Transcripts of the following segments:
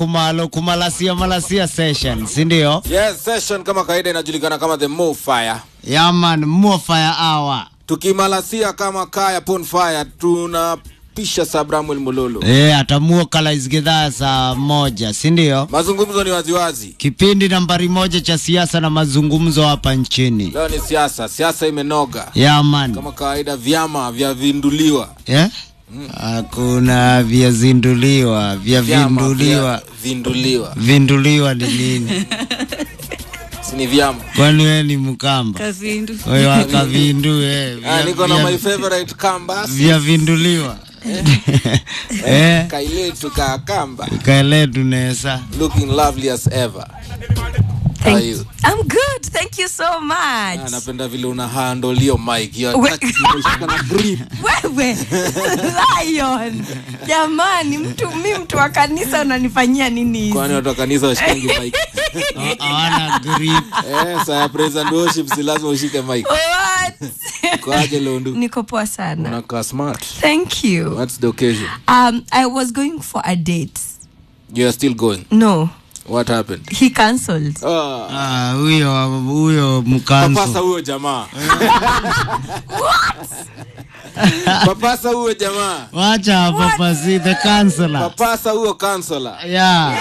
kumalo kumalasia malasia session si ndio Yes, session kama kawaida inajulikana kama the Mo Fire. yaman mofaya awa Tukimalasia kama kaya pon fire tunapisha Sabramuel Mululu. e, atamuo kalaisgedhaa saa moja si ndio Mazungumzo ni waziwazi. kipindi nambari moja cha siasa na mazungumzo hapa nchini Leo ni siasa, siasa imenoga. yaman Kama kawaida vyama vyavinduliwa. Eh? hakuna vyazinduliwa Vyama vyavinduliwa vyavinduliwa. vinduliwa ni nini Si ni vyama. kwani we ni mkamba kavindu wewe akavindu eh, Ah, vya- niko na vya- my favorite kamba. vyavinduliwa eh, Kaile tukakamba. kaele tunesa Looking lovely as ever. How are you? I'm good. Thank you so Ah, much. napenda vile una handle hiyo mic. Hiyo We- attack imeshika na grip. Wewe Lion, jamani, mtu mi mtu wa kanisa unanifanyia nini hizi? Kwani watu wa kanisa washikangi mic? hawana grip Eh, saa ya praise and worship si lazima ushike mic. What? Kwaje Londu? Niko poa sana. Unakaa smart. Thank you. What's the occasion? Um, I was going for a date. You are still going. No, What happened? he cancelled. Ah, Ah, huyo huyo papasa mkanzo huyo jamaa. papasa huyo jamaa. wacha papasi the counselor Papasa huyo counselor. yeah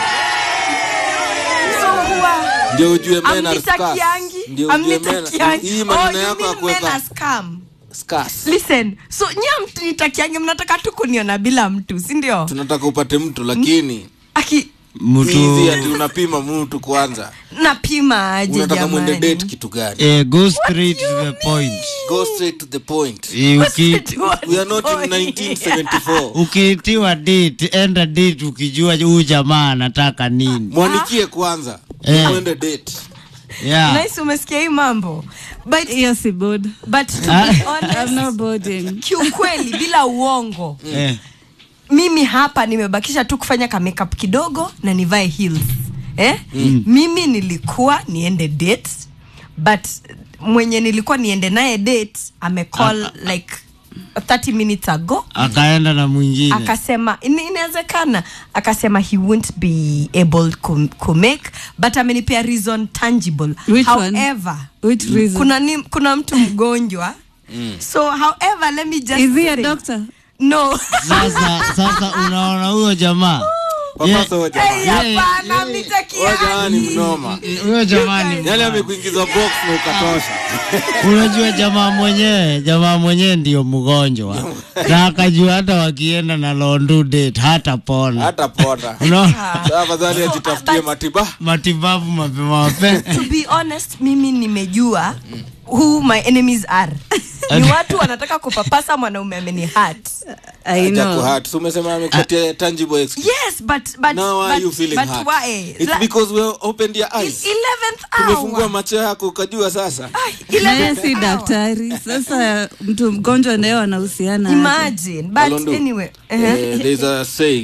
So huwa Ndio ujue men are scarce. amnitakiangi, Ndio ujue men. amnitakiangi. Hii Oh, maneno you yako ya mean men kuweka are scam? scarce. Listen, so nyia mnitakiangi, mnataka tu kuniona bila mtu, si ndio? Tunataka upate mtu lakini Aki hizi mtu ati unapima mtu kwanza. napima aje Unataka mwende date jamani? kitu gani? eh, go straight to the point Go straight to the point. Eh, uki- We are not in 1974. ukiitiwa date enda date ukijua huyu jamaa anataka nini Mwanikie kwanza. Eh. Mwende date. yeah Nice, umesikia hii mambo but, hiyo si bod but to Ah. be I'm honest, not boarding kiukweli bila uongo eh. mimi hapa nimebakisha tu kufanya ka makeup kidogo na nivae heels eh? mm. mimi nilikuwa niende date but mwenye nilikuwa niende naye date amecall like 30 minutes ago akaenda na mwingine akasema "Ina- inawezekana akasema he won't be able ku, ku make but amenipea reason tangible Which one? however Which reason? kuna, ni, kuna mtu mgonjwa so however let me just is he a say- doctor no sasa sasa unaona huyo jamaa Papasa huyo jamaa. Hey, hapana, Huyo jamaa ni mnitakiani. mnoma. Eh, huyo jamani Yale amekuingiza box na ukatosha. unajua jamaa mwenyewe jamaa mwenyewe ndio mgonjwa na akajua hata wakienda na londu date hata pona Hata pona. Unaona? Sasa afadhali So, ajitafutie but- matiba. matibabu mapema mapema to be honest mimi nimejua who my enemies are ni watu wanataka kupapasa mwanaume ameni hat i Haja know kuhurt. So umesema amekupatia tangible excuse. yes but but Now why but, are you feeling but hurt? why It's La- because we opened your eyes. 11th Tumefungua hour macho yako ukajua sasa. Ay, naye 11th si hour. daktari sasa mtu mgonjwa naye wanahusiana aje? imagine but Alondu. anyway Eh, uh-huh. there's a saying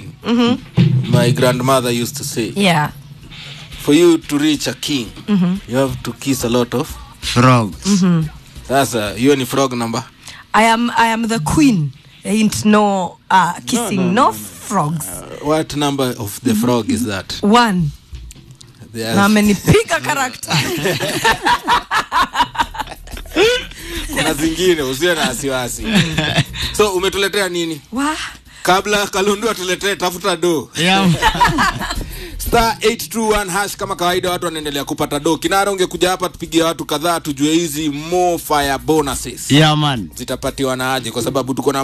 my grandmother used to say yeah for you to reach a king you have to kiss a lot of frogs sasa hiyo ni frog number i am i am the queen ain't no uh, kissing no, frogs what number of the frog is that one There's- na amenipiga karakta kuna zingine usiwe na wasiwasi so umetuletea nini wa kabla kalundu atuletee tafuta do yeah. star 821 hash kama kawaida watu wanaendelea kupata do kinara ungekuja hapa tupigie watu kadhaa tujue hizi mo fire bonuses yeah man zitapatiwa na aje kwa sababu tuko na